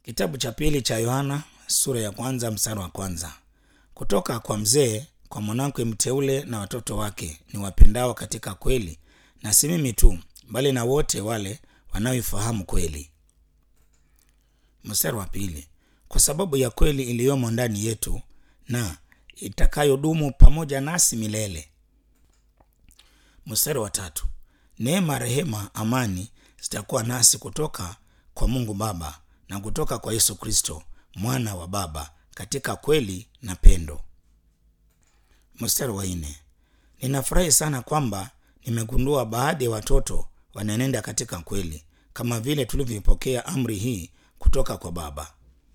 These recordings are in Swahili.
Kitabu cha pili cha Yohana sura ya kwanza mstari wa kwanza. Kutoka kwa mzee kwa mwanamke mteule na watoto wake ni wapendao katika kweli, na si mimi tu, bali na wote wale wanaoifahamu kweli. Mstari wa pili. Kwa sababu ya kweli iliyomo ndani yetu na itakayodumu pamoja nasi milele. Mstari wa tatu. Neema, rehema, amani zitakuwa nasi kutoka kwa Mungu Baba na kutoka kwa Yesu Kristo mwana wa Baba katika kweli na pendo. Mstari wa nne. Ninafurahi sana kwamba nimegundua baadhi ya watoto wanaenenda katika kweli kama vile tulivyoipokea amri hii kutoka kwa Baba.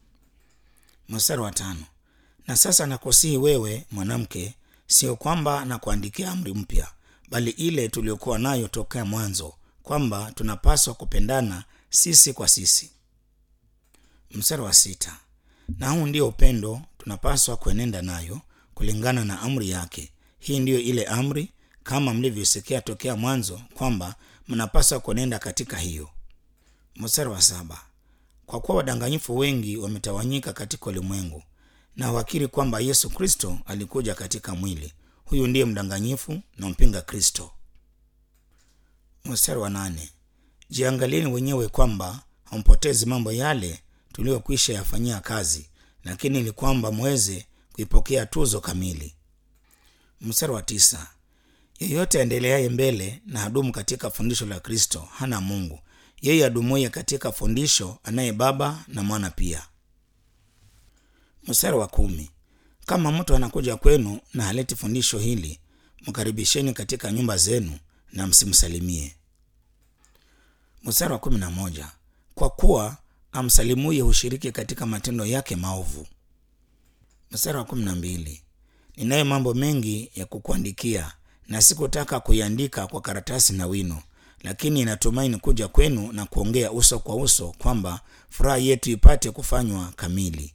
Mstari wa tano. Na sasa nakusihi wewe mwanamke, sio kwamba nakuandikia amri mpya, bali ile tuliyokuwa nayo tokea mwanzo, kwamba tunapaswa kupendana sisi kwa sisi. Mstari wa sita. Na huu ndio upendo tunapaswa kuenenda nayo kulingana na amri yake. Hii ndiyo ile amri, kama mlivyosikia tokea mwanzo, kwamba mnapaswa kuenenda katika hiyo. Mstari wa saba. Kwa kuwa wadanganyifu wengi wametawanyika katika ulimwengu na wakiri kwamba Yesu Kristo alikuja katika mwili, huyu ndiye mdanganyifu na mpinga Kristo. Mstari wa nane. Jiangalieni wenyewe kwamba hampotezi mambo yale tuliyokwisha yafanyia kazi, lakini ni kwamba mweze kuipokea tuzo kamili. Mstari wa tisa. Yeyote aendeleaye mbele na adumu katika fundisho la Kristo hana Mungu. Yeye adumuye katika fundisho anaye Baba na Mwana pia. Mstari wa kumi. Kama mtu anakuja kwenu na haleti fundisho hili, mkaribisheni katika nyumba zenu na msimsalimie. Mstari wa kumi na moja. Kwa kuwa amsalimuye hushiriki katika matendo yake maovu. Mstari wa kumi na mbili. Ninayo mambo mengi ya kukuandikia na sikutaka kuiandika kwa karatasi na wino, lakini natumaini kuja kwenu na kuongea uso kwa uso, kwamba furaha yetu ipate kufanywa kamili.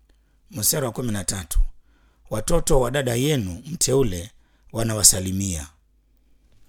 Mstari wa kumi na tatu. Watoto wa dada yenu mteule wanawasalimia.